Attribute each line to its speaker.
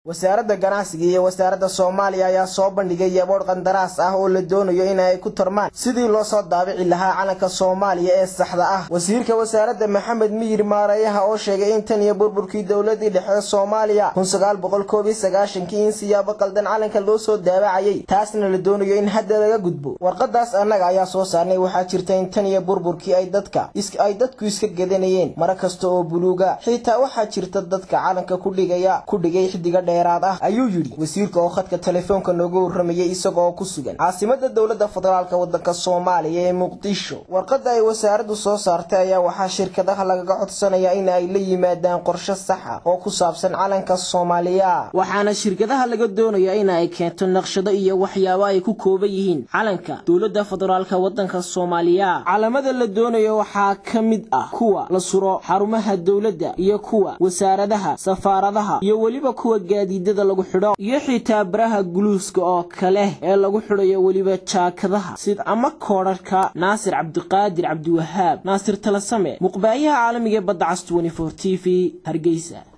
Speaker 1: wasaaradda ganacsiga iyo wasaaradda soomaaliya ayaa soo bandhigay yaboodh qandaraas ah oo la doonayo in ay ku tarmaan sidii loo soo daabici lahaa calanka soomaaliya ee saxda ah wasiirka wasaaradda maxamed miyir maareeyaha oo sheegay in tan iyo burburkii dowladii dhexe soomaaliya kun sagaal boqol koob iyo sagaashankii in siyaabo qaldan calanka loo soo daabacayay taasna la doonayo in hadda laga gudbo warqadaas annaga ayaa soo saarnay waxaa jirta in tan iyo burburkii ay dadka ay dadku iska gedanayeen mara kasta oo buluuga xitaa waxaa jirta dadka calanka kudhigaya ku dhigay xidiga dheeraad ah ayuu yidhi wasiirka oo khadka telefoonka nooga warramayay isagaoo ku sugan caasimada dowladda federaalk waddanka soomaaliya ee muqdisho warqadda ay wasaaraddu soo saartay ayaa waxaa shirkadaha lagaga codsanaya in ay la yimaadaan qorshe saxa oo ku saabsan calanka soomaaliya waxaana shirkadaha laga doonayaa in ay keento naqshado iyo waxyaabo ay ku kooban yihiin calanka dowladda federaalk waddanka soomaaliya calamada la doonayo waxaa ka mid ah kuwa la suro xarumaha dowladda iyo kuwa wasaaradaha safaaradaha iyo weliba kuwa gaadiidada lagu xidho iyo xitaa baraha guluuska oo kale ee lagu xidhayo weliba jaakadaha sid ama koodharhka naasir cabdiqaadir cabdiwahaab naasir talasame muqbaayaha caalamiga ee badda cas t v hargeysa